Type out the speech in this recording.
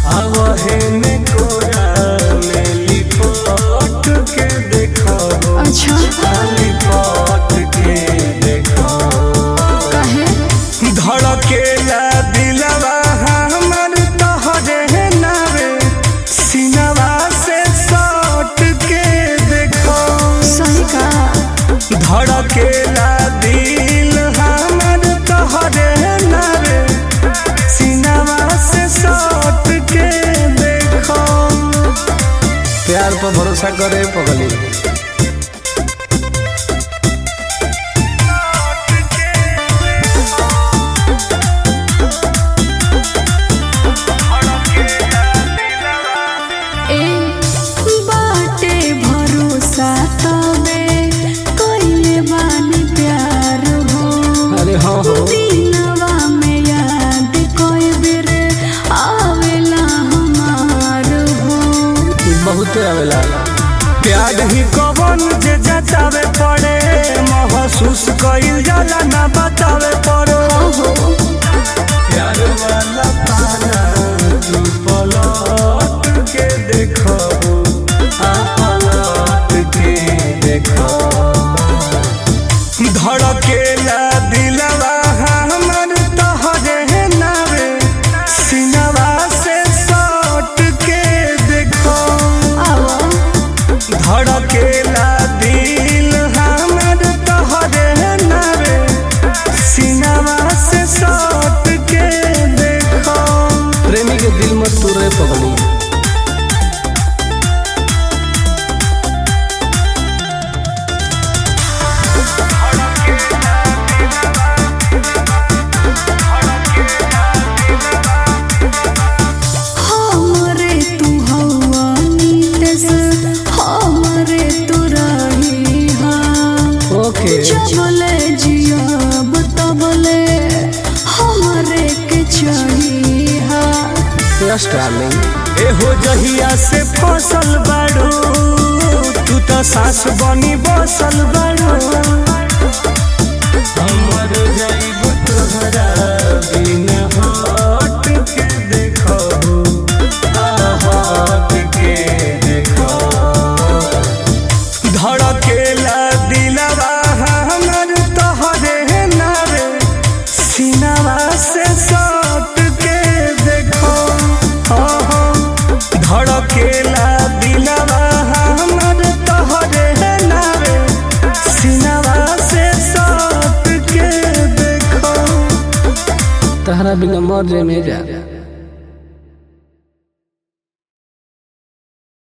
आवहन कोरा में लिपट के देखो अच्छा लिपट के देखो काहे धड़केला दिलवा हमर तोहरे नावे सिनवा से सट के देखो सही का धड़केला दिल हमर तोहरे नावे सिनवा से सट के देखो प्यार पर भरोसा करे पगली ए बाटे भरोसा तबे कइले बानी प्यार हो अरे हाँ हो दिनवा में याद कोई बेर आवेला हमार हो बहुते आवेला प्यार ही कवन जे जतावे पड़े महसूस कइल जाला ना बतावे पड़ो प्यार वाला पाना तू पलट के देखो आ पलट के देखो धड़केला दिलवा हमर तोहरे नावे सिनवा से सट के देखो आवा धड़केला दिल हमर तोहरे नावे सिनवा से सट के देखो प्रेमी के दिल मत तोरे पगली हमरे तू हवा नीतस हमरे तू रही हा ओके जबले जियब तबले हमरे के चाहिहा यस डार्लिंग एहो जहिया से फसल बाड़ू तू तो सास बनी बसल बाड़ू हमर जाइब तोहरा बिन हट के देखो आ हट के देखो धड़केला दिलवा हमर तोहरे नारे सिनवा से सट के देखो हाँ, हाँ। धड़केला दिलवा हमर तोहरे नारे सिनवा से सट के देखो तहरा बिना मर जे में जा